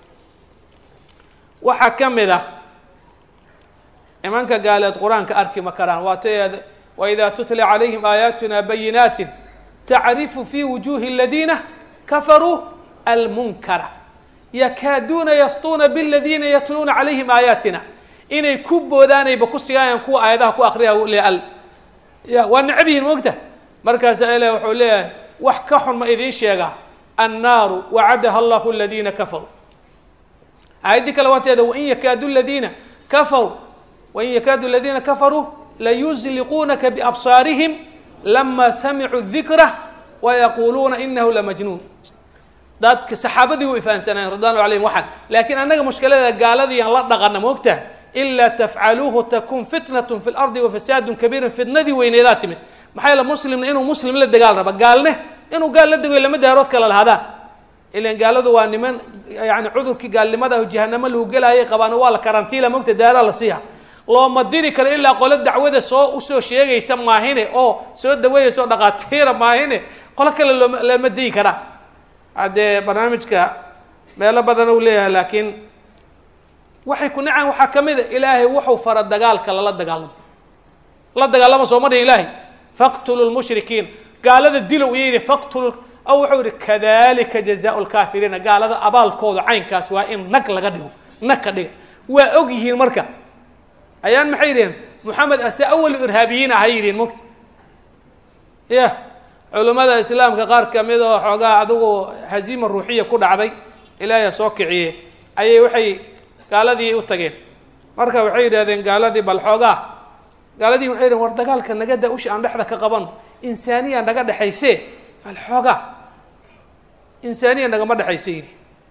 waxaa ka mid ah imanka gaaleed qur-aanka arki ma karaan waata waidaa tutla calayhim aayaatuna bayinaatin tacrifu fi wujuhi aladiina kafaruu almunkara yakaaduuna yastuuna bladiina yatluuna calayhim aayaatina inay ku boodaanayba ku sigaayaan kuwa aayadaha ku akriya leal ya waa necab yihin moogta markaasa ilah wuxuu leeyahay wax ka xun ma idiin sheegaa annaaru wacadaha allahu aladiina kafaruu aayaddii kale waateeda wain yakaadu ladiina kafaruu wain yakaadu aladiina kafaruu layuzliquunaka biabsaarihim lama samicuu dikra wayaquuluuna inahu lamajnuun dadka saxaabadii way fahamsanayen ridwanu alayhim waxaan laakiin annaga mushkilada gaaladiiaan la dhaqana moogtaha ilaa tafcaluuhu takun fitnatun fi lardi wafasaadun kabiirun fitnadii weyneedaa timid maxaa yaele muslimna inuu muslim la dagaal raba gaalne inuu gaal la degoy lama daarood kala lahadaa ilan gaaladu waa niman yani cudurkii gaalnimada jahanamo lagu gelaayay qabaan waa la karantiila mogta daaraa la siiha looma diri karo ilaa qolo dacwada soo usoo sheegaysa maahine oo soo daweeyaysa oo dhaqaatiira maahine qolo kale looma lama digi karaa haddee barnaamijka meelo badan u leeyahay laakiin waxay ku nacaan waxaa ka mid a ilaahay wuxuu fara dagaalka lala dagaalamo la dagaalama soo ma dhihin ilaahay faqtulu lmushrikiin gaalada dilow iyo yidhi faqtulu aw wuxuu yihi kadalika jazaau lkaafiriina gaalada abaalkooda caynkaas waa in nag laga dhigo nag ka dhiga waa og yihiin marka ayaan maxay yidhaheen moxamed ase awal irhaabiyiin ahay yidhiin mogta ya culummada islaamka qaar kamid oo xoogaa adigu haziima ruuxiya ku dhacday ilaahiya soo kiciye ayay waxay gaaladii u tageen marka waxay yidhahdeen gaaladii bal xoogaa gaaladii waxay yidhahen war dagaalka nagada usha aan dhexda ka qaban insaaniya naga dhexayse bal xoogaa insaaniya nagama dhexayse yidhi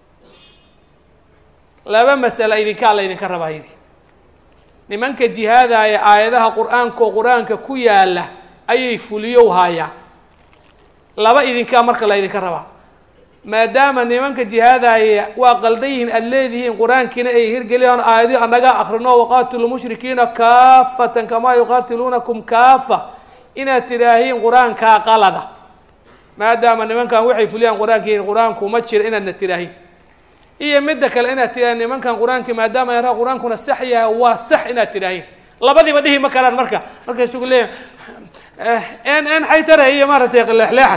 laba masala idinkaa la ydinka rabaa yidhi nimanka jihaadaya aayadaha qur-aanka oo qur-aanka ku yaala ayay fuliyow haayaan laba idinkaa marka la ydinka rabaa maadaama nimanka jihaadaya waa qaldan yihiin aada leedihiin qur-aankiina ay hirgeliyaan aayadii anaga akrino waqaatilu mushrikiina kaafatan kamaa yuqaatiluunakum kaafa inaad tidhaahiin qur-aankaa qalada maadaama nimankan waxay fuliyaan qur-aankiin qur-aanku ma jira inaadna tidhaahiin iyo midda kale inaad tidhahiin nimankan qur-aankii maadaama yaraa qur-aankuna sax yahay waa sax inaad tidhaahiin labadiiba dhihi ma karaan marka markaysu ku leeyahay n n xaytare iyo maaragtay leexleexad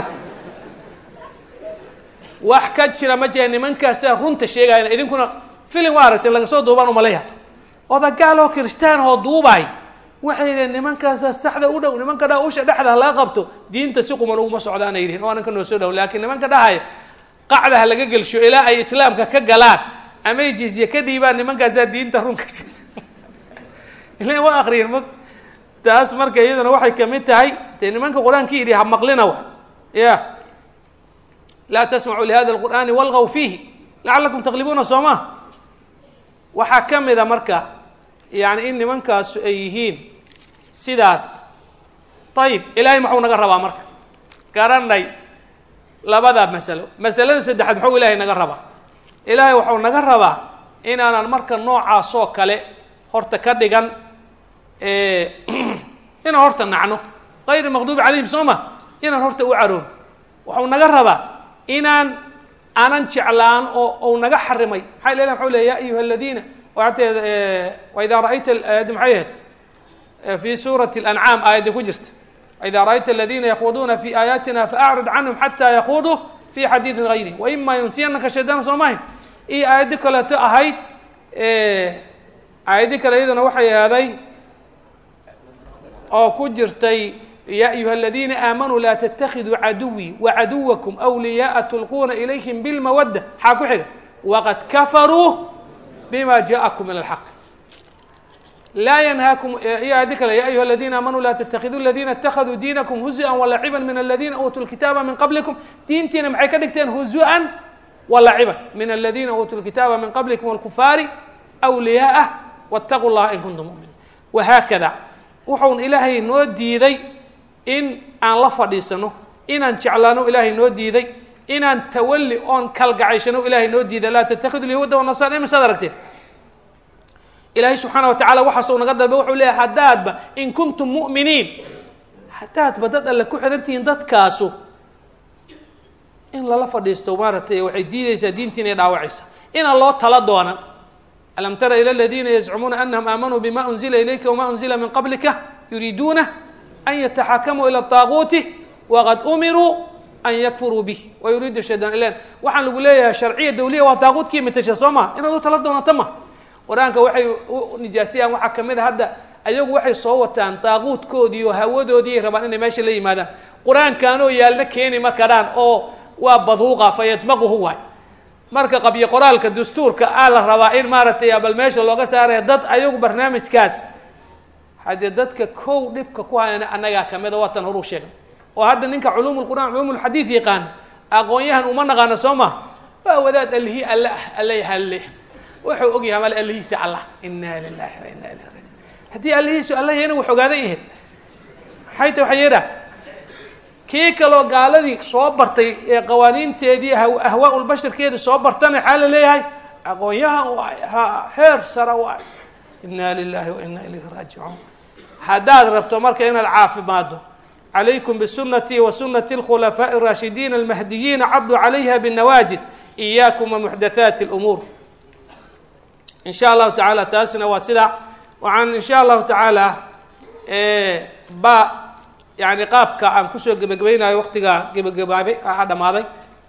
wax ka jira ma jira nimankaasaa runta sheegayana idinkuna filim waa aragtay laga soo duubaan umaleya odagaal oo kiristaan oo duubaay waxay yidheen nimankaasaa saxda u dhow nimanka dha usha dhexda laga qabto diinta si quman uguma socdaanay yidhihin o ananka noo soo dhow laakiin nimanka dhahaya qacda ha laga gelsho ilaa ay islaamka ka galaan amay jizye ka dhiibaan nimankaasaa diinta runka ilan waa akriyin ma taas marka iyaduna waxay kamid tahay dee nimanka qur-aanki yidhi ha maqlina wa ya laa tasmacuu lihada alqur'aani walgaw fiihi lacalakum taqlibuuna soo ma waxaa ka mida marka yani in nimankaasu ay yihiin sidaas ayib ilaahay maxuu naga rabaa marka garanay labada masalo masalada saddexaad muxuu ilaahay naga rabaa ilaahay waxau naga rabaa inaanan marka noocaasoo kale horta ka dhigan inaan horta nacno kayr maqduubi calayhim soo ma inaan horta u caroon waxau naga rabaa inaan aanan jeclaan oo u naga xarimay maxaa ilah mxuu ley ya ayuha aladiina waateed waidaa ra'ayta aayaddi maxay ahayd fi suurati اlancaam aayadda ku jirta waidaa ra'ayta aladiina yakhuduuna fi aayaatina faacrid canhum xata yakuduu fi xadiidin gayri waima yunsiyanaka shaydaan soo mahayn iyo aayaddi kaleeto ahayd aayaddi kale iyaduna waxay ahaaday oo ku jirtay ya ayuha aladiina aamanuu laa ttakiduu caduwii wacaduwakum wliyaaa tulquuna ilayhim bilmawadda xaa ku xiga waqad kafaruu bima jaakum min alxaq laa yanhaakum iyo aayaddi kale ya ayuha aladiina aamanuu laa ttakiduu aladiina اtakaduu diinakum huzuan walaciban min aladiina uutuu lkitaaba min qablikum diintiina maxay ka dhigteen huzuan walaciban min aladiina uutuu lkitaaba min qablikum wاlkufaari wliyaaa wاtaquu llaha in kuntum muminiin wahaakada wuxuun ilaahay noo diiday in aan la fadhiisano inaan jeclaano ilaahay noo diiday inaan tawalli oon kalgacayshano ilaahay noo diiday laa tattakidu lyahuuda wanasara imisaad aragteen ilaahay subxaana wa tacala waxaasuu naga dalba wuxuu leeyahay haddaadba in kuntum mu'miniin haddaadba dad alle ku xihan tihiin dadkaasu in lala fadhiisto maaragtay waxay diideysaa diintiina dhaawacaysa inaan loo tala doonan alam tara ilى اladina yazcumuuna anahum aamanuu bima unzila ilayka wma unzila min qablika yuriiduuna an yataxakamuu ilى الطaaguuti waqad umiruu an yakfuruu bih wayuriidu shaydan ilan waxaan lagu leeyahay sharciya dawliya waa daaquudkii matasha soo ma inaad u tala doonato ma qur-aanka waxay u nijaasiyaan waxaa kamid a hadda ayagu waxay soo wataan daaquudkoodii oo hawadoodii ay rabaan inay meesha la yimaadaan qur-aankaanoo yaalna keeni ma karaan oo waa baduuqa fayadmaquhu waay marka qabyo qoraalka dastuurka aa la rabaa in maaragtay bal meesha looga saaraya dad ayagu barnaamijkaas haddee dadka kow dhibka ku hayana annagaa kamida waatan horuu sheegay oo hadda ninka culuum lqur'an culuum lxadiid yaqaana aqoon-yahan uma naqaano soo ma waa wadaad allihii alle ah alle halle wuxuu og yahay mal allihiisa allah inaa lilahi wa inaa ilayhi rajiun haddii allihiisu alla yahayna wax ogaaday ahayd maxay ta waxa yeedha kii kaloo gaaladii soo bartay ee qawaaniinteedii ahwaa lbasharkeedii soo bartana waxaa la leeyahay aqoon-yahan waay ha heer sara waay inaa lilahi wa inaa ilayhi raajicuun haddaad rabto marka inaad caafimaado calaykum bisunatii wa sunati اlkhulafaaءi الraashidiin almahdiyiina cabduu calayha bالnawaajid إiyaakum wamuxdathaati اlumuur in sha allahu tacaala taasina waa sida waxaan in sha allahu tacaala ba yani qaabka aan kusoo gebagabaynayo waktiga gebagabaabay a dhamaaday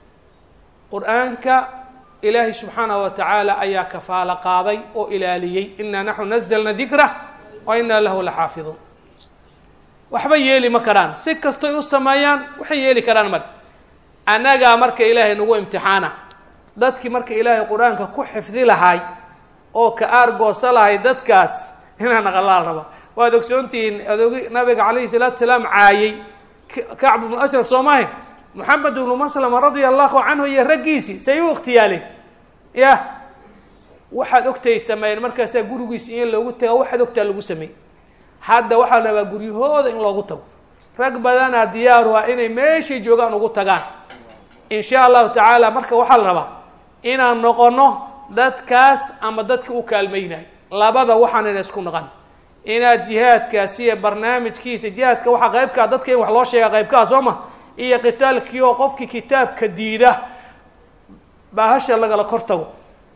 qur-aanka ilaahay subxaanaه wa tacaala ayaa kafaalo qaaday oo ilaaliyey inaa naxnu nazlna dikra wa inaa lahu laxaafiduun waxba yeeli ma karaan si kastoy u sameeyaan waxay yeeli karaan mar annagaa marka ilaahay nagu imtixaana dadkii marka ilaahay qur-aanka ku xifdi lahay oo ka aargoosa lahay dadkaas inaa naqalaal raba waad ogsoontihiin adoogi nabiga calayhi salaatu salaam caayey kacb ibnu ashraf soo mahayn moxamed ibnu maslama radia allahu canhu iyo raggiisii say u ikhtiyaaleen yah waxaad ogtay sameeyeen markaasaa gurigiisa in loogu taga waxaad ogtaa lagu sameeyey hadda waxaa la rabaa guryahooda in loogu tago rag badanaa diyaaru ah inay meeshay joogaan ugu tagaan in sha allahu tacaala marka waxaa la rabaa inaan noqono dadkaas ama dadka u kaalmaynayo labada waxaanayna isku noqon inaad jihaadkaas iyo barnaamijkiisa jihaadka waxaa qaybkaa dadka in wax loo sheega qaybkaa soo ma iyo qitaalkii oo qofkii kitaabka diida baahasha lagala kor tago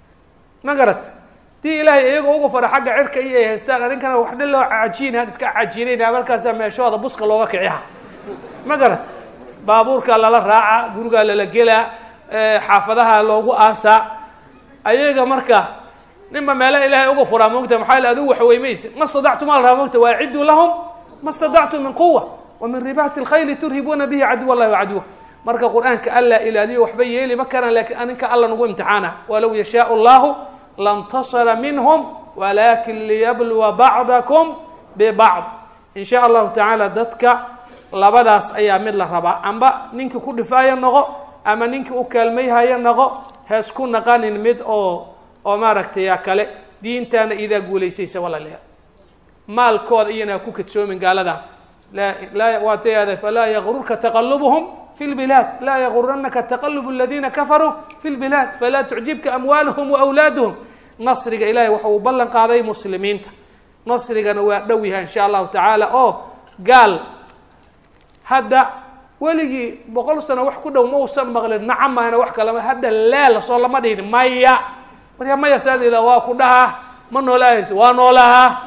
ma garat dii ilaahay iyagoo ugu fara xagga cirka iyo ay haystaan arrinkana wax dhan loo cajiinaan iska cajiinayna markaasaa meeshooda buska looga kiciha ma garat baabuurkaa lala raaca gurigaa lala gelaa xaafadaha loogu aasaa ayaga marka ninba meela ilaahay uga furaa moogta maxaa yale adigu waxweymaysa ma stadactum maa la rabaa mogta waaciduu lahum ma stadactum min quwa wa min ribaati اlkhayli turhibuuna bihi caduw allahi wacaduwa marka qur-aanka alla ilaaliyo waxba yeeli ma karaan lakin aninka alla nagu imtixaana walow yashaau llahu lantasara minhm walakin liyabluwa bacdakum bibacd in sha allahu tacaala dadka labadaas ayaa mid la rabaa amba ninkii ku dhifaayo noqo ama ninkii u kaalmayhayo noqo heesku naqanin mid oo oo maaragtay yaa kale diintaana idaa guulaysaysa walaalayaal maalkooda iyana ku kadsoomin gaaladan la laa waatayada falaa yagururka taqalubuhum fi lbilaad laa yaguranaka taqalub aladiina kafaruu fi lbilaad falaa tucjibka amwaaluhum waawlaaduhum nasriga ilahay waxa uu ballan qaaday muslimiinta nasrigana waa dhow yahay insha allahu tacaala oo gaal hadda weligii boqol sano wax ku dhow mausan maqlin nacamaana wax kalama hadda leel soo lama dhihin maya marka maya saadila waa ku dhahaa ma noolaahayso waa noolahaa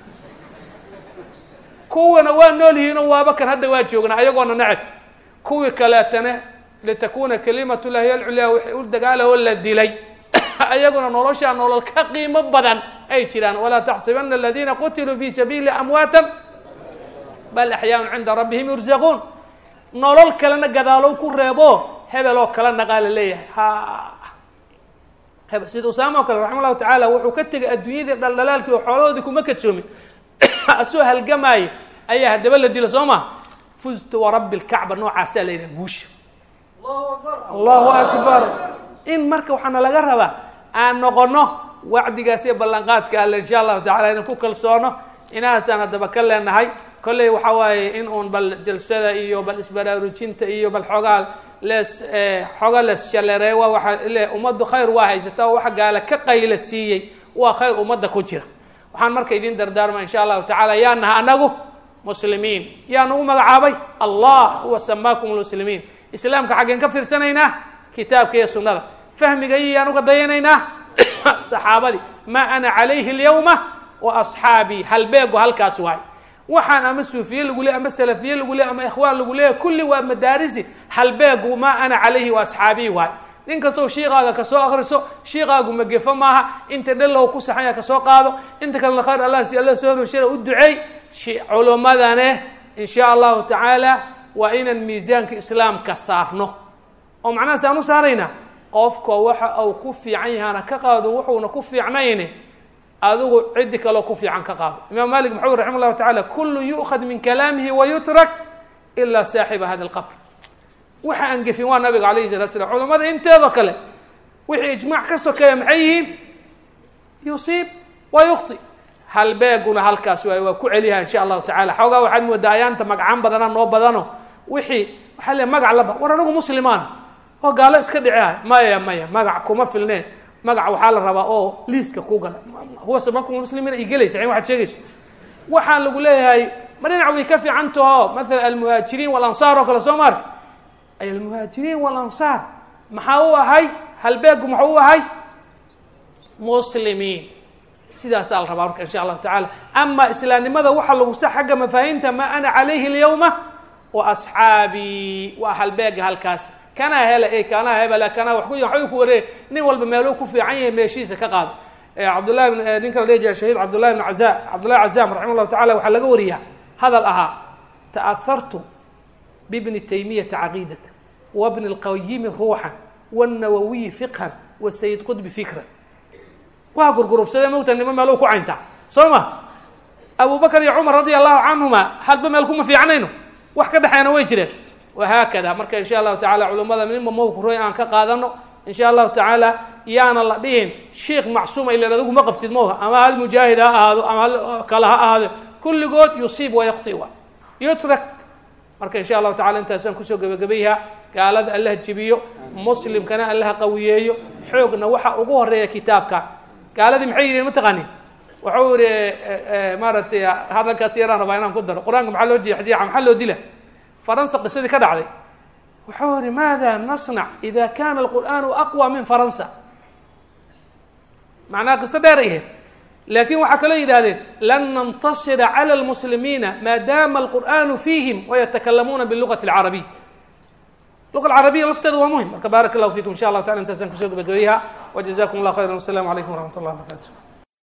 kuwana waa nool yihiinoo waaba kan hadda waa joognaa ayagoona neceb kuwii kaleetana litakuna kalimat llahi alculyaa waxay u dagaalahoo la dilay ayaguna noloshaa nolol ka qiimo badan ay jiraan walaa taxsibana aladiina qutiluu fi sabiili amwaatan bal axyaaun cinda rabbihim yurzaquun nolol kalena gadaalow ku reebo hebel oo kala naqaa la leeyahay ha hebel sida usaama oo kale raxima llahu tacaala wuxuu ka tegay adduunyadii dhaldhalaalkii oo xoolahoodii kuma kadsoomin asoo halgamaayo ayaa haddaba la dila soo ma fuztu warabbi lkacba noocaasaa la yidhaha guusha allahu akbar in marka waxaana laga rabaa aan noqono wacdigaas iyo ballanqaadka alle insha allahu tacala inaan ku kalsoono inahaasaan haddaba ka leenahay kolley waxa waaye in uun bal jalsada iyo bal isbaraarujinta iyo bal xoogaa lees xooga lees jaleereewa waxa le ummaddu khayr waa haysata oo waxa gaala ka qayla siiyey waa khayr ummadda ku jira waxaan marka idin dardaarma insha allahu tacala yaa naha anagu muslimiin yaa nagu magacaabay allah huwa samaakum lmuslimiin islaamka xaggeen ka fiirsanaynaa kitaabka iyo sunnada fahmiga iyo yaan uga dayanaynaa saxaabadii maa ana calayhi alyawma wa asxaabii halbeegu halkaas waay waxaan ama suufiye lagu leey ama salafiye lagu leey ama ikhwaan lagu leeya kulli waa madaarisi halbeegu maa ana calayhi wa asxaabii waay nin kastoo shiikaaga kasoo akriso shiikaagu magefo maaha inta dhalow ku saxanya kasoo qaado inta kalena khayr allah si alla soo roshada u duceey culummadane in sha allahu tacaala waa inaan miisaanka islaamka saarno oo macnaha saan u saaraynaa qofka waxa uu ku fiican yahaana ka qaado wuxuuna ku fiicnayne adigu ciddi kaleo ku fiican ka qaado imaam malik maxuu yiri raxima llahu tacala kullu yu'khad min kalaamihi wayutrak ilaa saaxiba hada alqabr waxa aan gefin waa nabiga alayhi salatu salam culamada inteeda kale wixii ijmaac ka sokeeya maxay yihiin yusiib wa yukhti halbeeguna halkaas waay waa ku celiyaha insha allahu tacala xoogaa waxaad moodaa ayaanta magacaan badana noo badano wixii waxaa le magac laba war anigu muslimaana oo gaalo iska dhiceah maya maya magac kuma filneen magac waxaa la rabaa oo liiska ku gala huwa sabakum muslimiina i gelaysa in waxaad sheegayso waxaan lagu leeyahay ma dhinac way ka fiican taho maala almuhaajiriin walansaar oo kale soo maarka ay almuhaajiriin walansaar maxaa u ahay halbeegu maxuu u ahay muslimiin sidaasaa la rabaa marka insha allahu tacala ama islaamnimada waxaa lagu sa xagga mafaahiimta ma ana calayhi alyawma wa asxaabii waa halbeega halkaas kanaa hele e kanaa hebela kanaa wax ku waxbay ku wareeg nin walba meeluu ku fiican yahay meeshiisa ka qaado cabdullahi bn ninka la dhihi jira shahiid cabdullahi bn caza cabdullahi cazaam raxima llahu tacala waxaa laga wariyaa hadal ahaa ta'ahartu bibni taymiyata caqiidata wabni lqayimi ruuxan wاnawawiyi fiqhan wasayid qudbi fikran waa gurgurubsadee mogta nimo meeluu ku cayntaa soo ma abu bakr iyo cumar radia allahu canhuma hadba meel kuma fiicnayno wax ka dhexeena way jireen wahaakada marka insha allahu tacala culimmada ninba mawkuroy aan ka qaadano insha allahu tacaala yaana la dhihin sheikh macsuuma ilan adigu ma qabtid mawha ama hal mujaahid ha ahaado ama hal kale ha ahaado kulligood yusiib wayakti wa yutrak marka insha allahu tacala intaasaan kusoo gebagabayha gaalada allah jibiyo muslimkana allaha qawiyeeyo xoogna waxa ugu horeeya kitaabka gaaladii maxay yihiin mataqaanin waxau yihi maaragtay hadalkaas yaraan rabaa inaan ku daro qur-aanka maxaa loo jeexjeexa maxaa loo dila faransa qisadii ka dhacday wuxuu yihi maada nasnac ida kana alqur'aanu aqwa min faransa macnaha qiso dheer ay ahayd laakin waxaa kaloo yidhahdeen lan nantasira cala almuslimiina maadaama alqur'aanu fiihim wayatakalamuuna bilugati alcarabiy luqa alcarabiya lafteedu waa muhim marka baarak allahu fikum insha allahu tacala intaasaan kusoo gabagabayha wajazakum allah khayra wassalamu calaykum waraxmat ullah barakatu